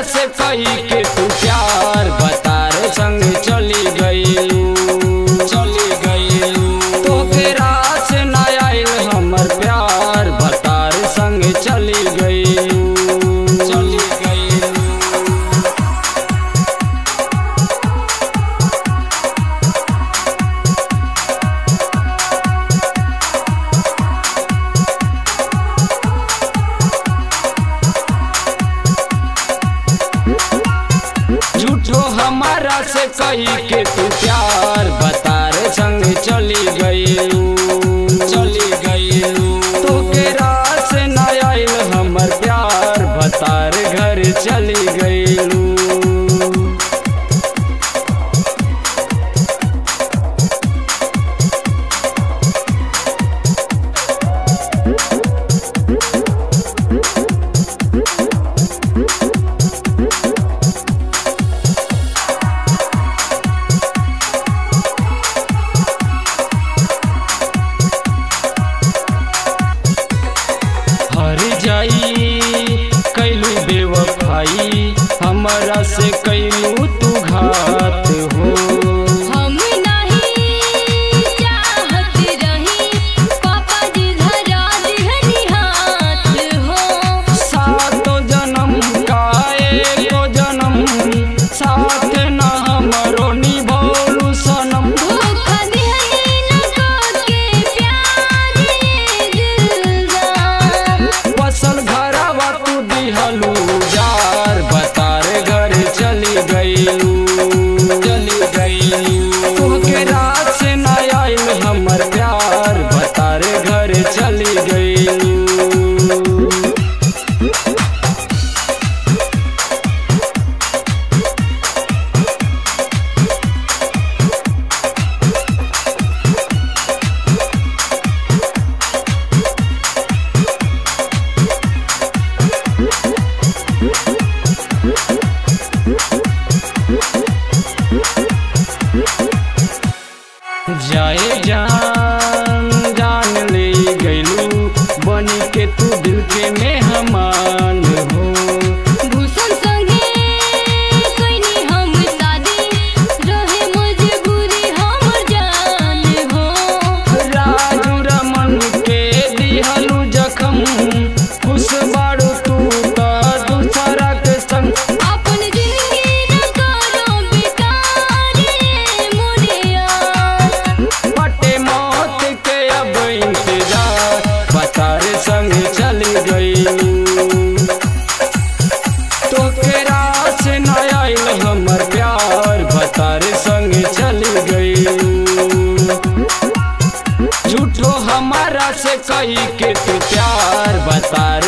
से कही के तू प्यार बतार संग चली गईलू चली गईलू तोके रास न आइल हमर प्यार बतार संग चली गईलू चली गईलू झूठो हमारा से कही के तू प्यार बतार संग चली गईलू चली गईलू तोके रास न आइल हमर प्यार बतार घर चली गईलू हर जाई कैलू बेवफाई हमरा से कैलू तू घात हो हम नहीं चाहत रही पापा जी धरा दिहनी हाथ हो सातो जन्म का एको जन्म साथ न हमरो निभौलू सनम धोखा दिहनी न के प्यार ये दिलदार बसल घरवा तू दिहलू जार बतार घर चली गईलू चली गईलू तोहके रात से न आइल हमर प्यार बतार घर चली गईलू जाए जान जान ले गईलू बनी के तू दिल के मेहमान हो भूषण संगे कइनी हम शादी रहे मजबूरी हमर जान हो राजू रमन के दिहलू जखम खुश बाड़ू तू त दूसरा के संग अपन जिंदगी न करो बेकार रे मोरिया पटे मौत के अब इंतजार बतार संग चली गईलू तोके रास न आइल हमर प्यार बतार संग चली गईलू झूठो हमारा से कही के तू प्यार बतार